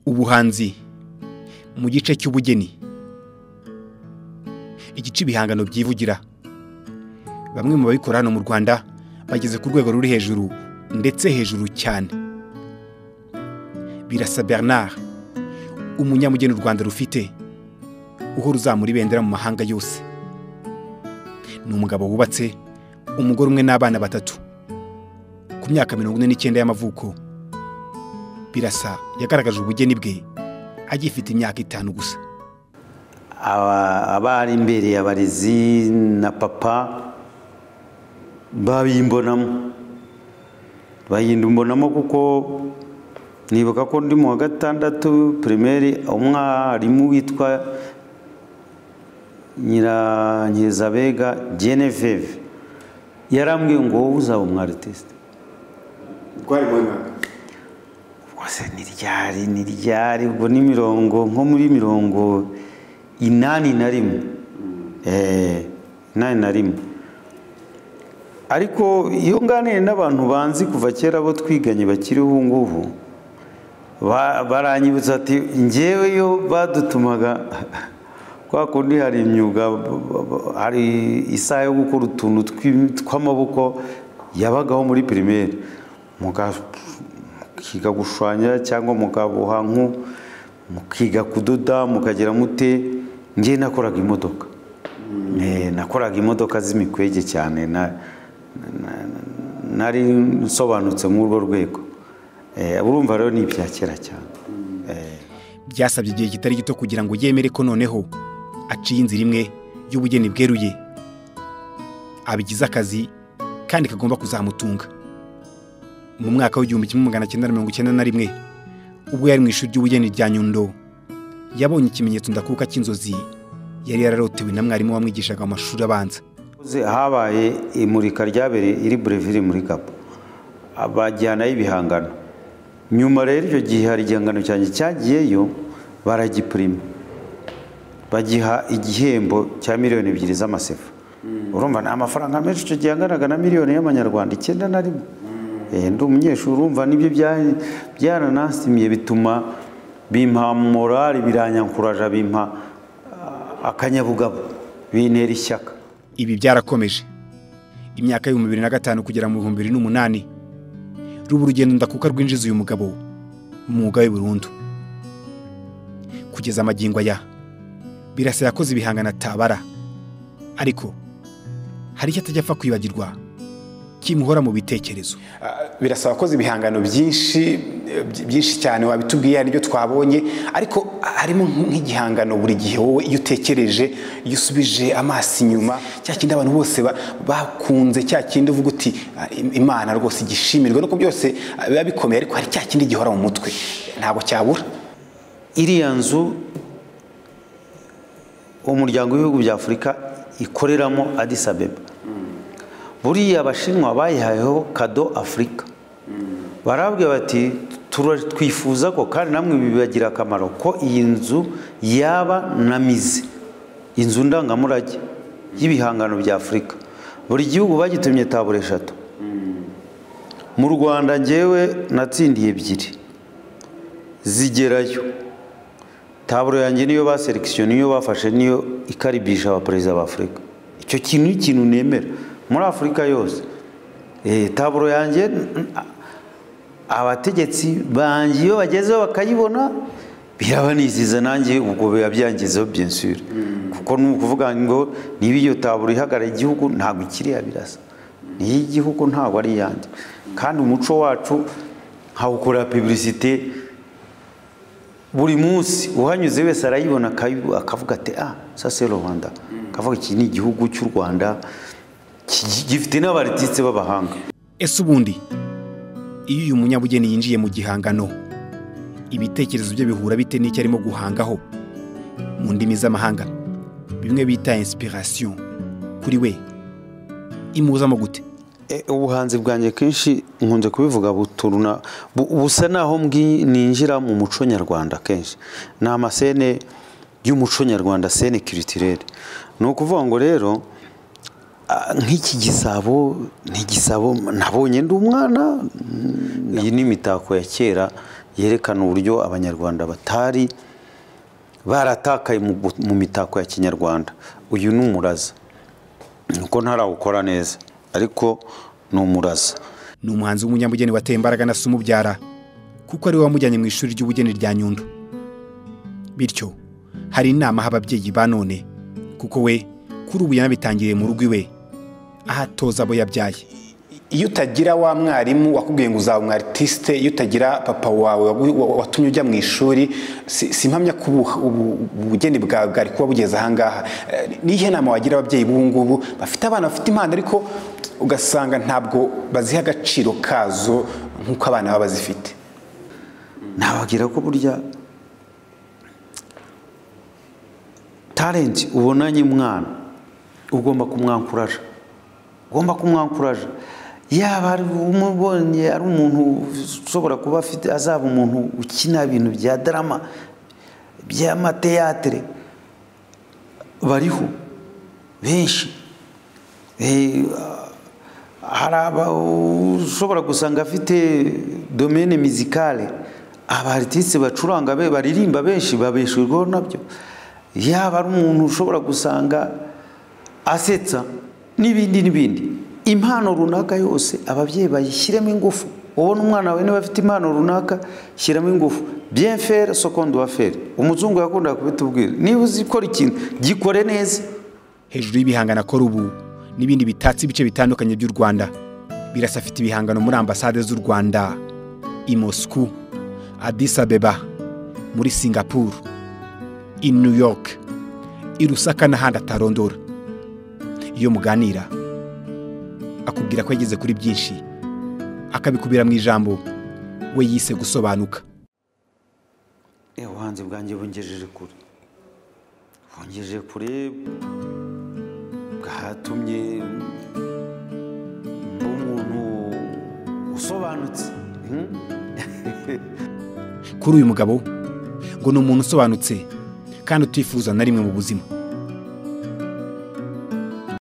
ubuhanzi mu gice cy'ubugeni igice ibihangano byivugira bamwe mu babikora hano mu rwanda bageze ku rwego ruri hejuru ndetse hejuru cyane birasa bernard umunyamugeni u rwanda rufite uhora uzamura ibendera mu mahanga yose ni umugabo wubatse umugore umwe n'abana batatu ku myaka mirongo ine n'icyenda y'amavuko birasa yagaragaje ubugeni bwe agifite imyaka itanu gusa abari imbereye abarezi na papa babimbonamo bayimbonamo kuko nibuka ko ndi mu wa gatandatu pirimeri umwarimu witwa nyiranyirizabega geneveve yarambwiye ngo wowe uzaba umwaritesite rwari mu mwaka rwose ni ryari ni ryari ubwo ni mirongo nko muri mirongo inani na rimwe inani na rimwe ariko iyo nganiye n'abantu banzi kuva kera abo twiganye bakiriho ubu ngubu baranyibutsa ati ngewe iyo badutumaga kwa kundi hari imyuga hari isaha yo gukora utuntu tw'amaboko yabagaho muri pirimeri mukiga gushushanya cyangwa mukaboha nku mukiga kudoda mukagera mute ngewe nakoraga imodoka nakoraga imodoka z'imikwege cyane nari nsobanutse nk'urwo rwego urumva rero ni ibya kera cyane byasabye igihe kitari gito kugira ngo yemere ko noneho aciye inzira imwe y'ubugeni bweruye abigize akazi kandi kagomba kuzamutunga mu mwaka w'igihumbi kimwe magana cyenda mirongo icyenda na rimwe ubwo yari mu ishuri ry'ubugeni rya nyundo yabonye ikimenyetso ndakuka cy'inzozi yari yararotewe na mwarimu wamwigishaga mu mashuri abanza habaye imurika ryabereye iri burevire muri kapu bajyanayo ibihangano nyuma rero icyo gihe hari igihangano cyanjye cyagiyeyo baragipurima bagiha igihembo cya miliyoni ebyiri z'amasefa urumva ni amafaranga menshi icyo gihe anganaga na miliyoni y'amanyarwanda icyenda na rimwe ndi umunyeshuri urumva nibyo byaranasimiye bituma bimpa morali biranyankuraje bimpa akanyabugabo bintera ishyaka ibi byarakomeje imyaka y'ibihumbi bibiri na gatanu kugera mu bihumbi bibiri n'umunani ruba urugendo ndakuka rwinjiza uyu mugabo mu mwuga we burundu kugeza amagingo aya birasa yakoze ibihangano atabara ariko hari icyo atajya apfa kwibagirwa kimuhora mu bitekerezo birasa wakoze ibihangano byinshi byinshi cyane wabitubwiye nibyo twabonye ariko harimo nk'igihangano buri gihe wowe iyo utekereje iyo usubije amaso inyuma cya kindi abantu bose bakunze cya kindi uvuga uti imana rwose igishimire nuko byose biba bikomeye ariko hari cya kindi gihora mu mutwe ntabwo cyabura iriya nzu umuryango w'ibihugu bya afurika ikoreramo adisabeba buriya abashinwa bayihayeho kado afurika barabwira bati twifuza ko kandi namwe bibagira akamaro ko iyi nzu yaba na mize inzu ndangamurage y'ibihangano bya afurika buri gihugu bagitumye tabure eshatu mu rwanda ngewe natsindiye ebyiri zigerayo taburo yanjye niyo baserekisiyo niyo bafashe niyo ikaribisha abaperezida ba afurika icyo kintu ni ikintu nemera muri afurika yose taburo yanjye abategetsi banjye iyo bagezeho bakayibona birabaniziza nanjye ubwo biba byangizeho byensura kuko ni ukuvuga ngo niba iyo taburo ihagarariye igihugu ntabwo ikiriya birasa niyo igihugu ntabwo ari iyanjye kandi umuco wacu nkawukorera piburisite buri munsi uhanyuze wese arayibona akavuga ati ah sase rwanda akavuga iki ni igihugu cy'u rwanda gifite n'abarititse b'abahanga ese ubundi iyo uyu munyabugeni yinjiye mu gihangano ibitekerezo bye bihura bite n'icyo arimo guhangaho mu ndimi z'amahanga bimwe bita inspiration kuri we imuzamo gute ubuhanzi bwanjye kenshi nkunze kubivuga buturuna busa naho ninjira mu muco nyarwanda kenshi ni amasene y'umuco nyarwanda sene kiritirere ni ukuvuga ngo rero nk'iki gisabo ni igisabo nabonye ndi umwana iyi ni imitako ya kera yerekana uburyo abanyarwanda batari baratakaye mu gu- mu mitako ya kinyarwanda uyu ni umuraza nuko ntarawukora neza ariko ni umuraza ni umuhanzi w'umunyabugeni wateye imbaraga na se umubyara kuko ari we wamujyanye mu ishuri ry'ubugeni rya nyundo bityo hari inama aha ababyeyi ba none kuko we kuri ubu yanabitangiriye mu rugo iwe aho atoza abo yabyaye iyo utagira wa mwarimu wakubwiye ngo uzaba umu artiste iyo utagira papa wawe wagu- wa- watumye ujya mu ishuri si si mpamya ko ubu- ubu- ubugeni bwawe bwari kuba bugeze ahangaha Eh, nihe nama wagira ababyeyi b'ubu ngubu bafite abana bafite impano ariko ugasanga ntabwo baziha agaciro kazo nk'uko abana baba bazifite nababwira ko burya talenti ubonanye umwana ugomba kumwankuraje ugomba kumwankuraje yaba ari umubonye ari umuntu ushobora kuba afite azaba umuntu ukina ibintu bya darama by'amateyatere bariho benshi Eh, hari aba- ushobora gusanga afite domene mizikale abaritisi bacuranga be baririmba benshi babeshejweho nabyo yaba ari umuntu ushobora gusanga asetsa n'ibindi n'ibindi impano runaka yose ababyeyi bayishyiremo ingufu ubona umwana wawe niba afite impano runaka shyiramo ingufu bienfere seconde wafere umuzungu yakundaga kubitubwira niba uzi gukora ikintu gikore neza hejuru y'ibihangano akora ubu n'ibindi bitatse ibice bitandukanye by'u rwanda birasa afite ibihangano muri ambasade z'u rwanda i moscou addis abeba muri singapuru i new york i rusaka n'ahandi atarondora iyo muganira akubwira ko yageze kuri byinshi akabikubira mu ijambo we yise gusobanuka Eh, ubuhanzi bwanjye bungejeje kure bungejeje kure bwatumye mba umuntu usobanutse Hmm? kuri uyu mugabo ngo ni umuntu usobanutse kandi utifuza na rimwe mu buzima